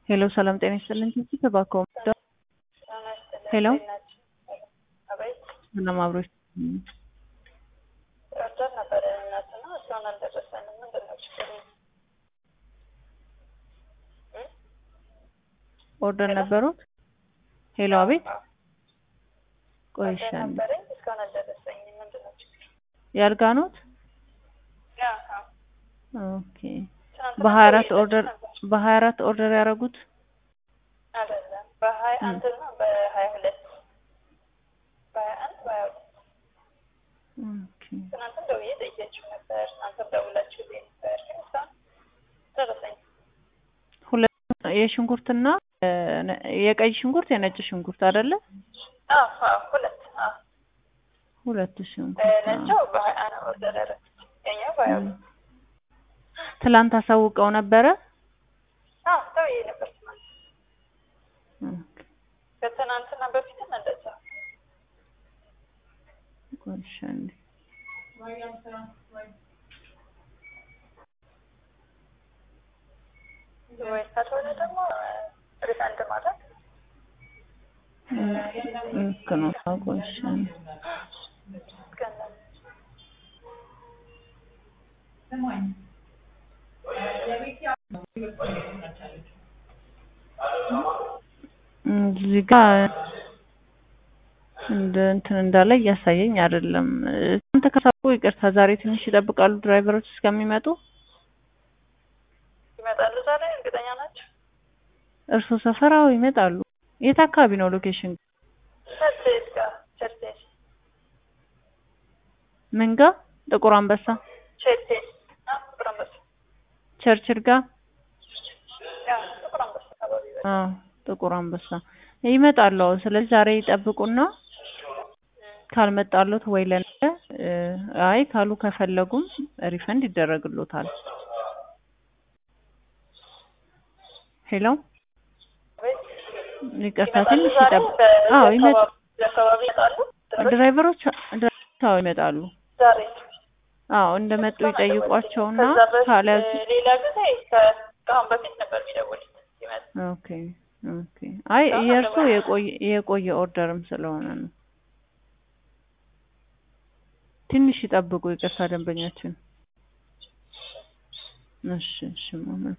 ሄሎ ሰላም ጤና ይስጥልኝ። ቲቲ ተባከው ሄሎ ሰላም አብሮሽ ረዳት ነበረ እናትና እስካሁን አልደረሰንም። ምንድን ነው ችግሩ? ኦርደር ነበሩት? ሄሎ አቤት። ረዳት ቆይሻል ነበረኝ እስካሁን አልደረሰኝም። ምንድን ነው ችግሩ? ያልጋኖት አዎ፣ ኦኬ። ትናንትና በሀያ አራት ደውዬላችሁ ኦርደር ነበር። በሀያ አራት ኦርደር ያደረጉት አይደለም በሀያ አንድ እና በሀያ ሁለት በሀያ አንድ በሀያ ሁለት ኦኬ። ትናንትም ደውዬ ጠይቄያችሁ ነበር። እናንተም ደውላችሁልኝ ነበር፣ ግን እስካሁን አልደረሰኝም። ሁለት የሽንኩርትና እ፣ የቀይ ሽንኩርት የነጭ ሽንኩርት አይደለ? አዎ አዎ፣ ሁለት አዎ። ሁለት ሽንኩርት አዎ። ነቸው በሀያ አንድ ኦርደር ያደረኩት የኛው በሀያ ሁለት ትላንት አሳውቀው ነበረ? አዎ ደውዬ ነበር ትናንት። ኦኬ። ከትናንትና በፊትም እንደዛ ቆይሻል ወይ ካልሆነ ደግሞ ሪፈንድ ማድረግ ልክ ነው። ቆይሻል ገንዘብ እዚህ ጋር እንደ እንትን እንዳለ እያሳየኝ አይደለም። እናንተ ከሳቁ ይቅርታ፣ ዛሬ ትንሽ ይጠብቃሉ ድራይቨሮች እስከሚመጡ። ይመጣሉ ዛሬ እርግጠኛ ናቸው። እርሶ ሰፈራው ይመጣሉ? የት አካባቢ ነው ሎኬሽን? ቸርቼስ ጋር ቸርቼስ ምን ጋ? ጥቁር አንበሳ ቸርቼስ አዎ፣ ጥቁር አንበሳ ቸርችል ጋ? አዎ፣ ጥቁር አንበሳ አካባቢ በቃ አዎ ጥቁር አንበሳ ይመጣሉ። አዎ። ስለዚህ ዛሬ ይጠብቁና ካልመጣሉት ወይ ለነገ እ፣ አይ ካሉ ከፈለጉም ሪፈንድ ይደረግሎታል። ሄሎ ቤት ይቅርታ ይመጣሉ ትንሽ ዛሬ ይጠብቁ። አዎ ይመጣ በዚህ አካባቢ ይመጣሉ ድራይቨሮች ድራይቨሮች አዎ ይመጣሉ። ዛሬ አዎ እንደመጡ ይጠይቋቸውና ከዛ በፊት ካልያዙ ሌላ ጊዜ ከ- ከአሁን በፊት ነበር የሚደውሉት ሲመጡ ኦኬ ኦኬ። አይ አሁን የእርሶ አልገባም። የቆየ የቆየ ኦርደርም ስለሆነ ነው። ትንሽ ይጠብቁ። ይቅርታ ደንበኛችን። እሺ እሺ ማመን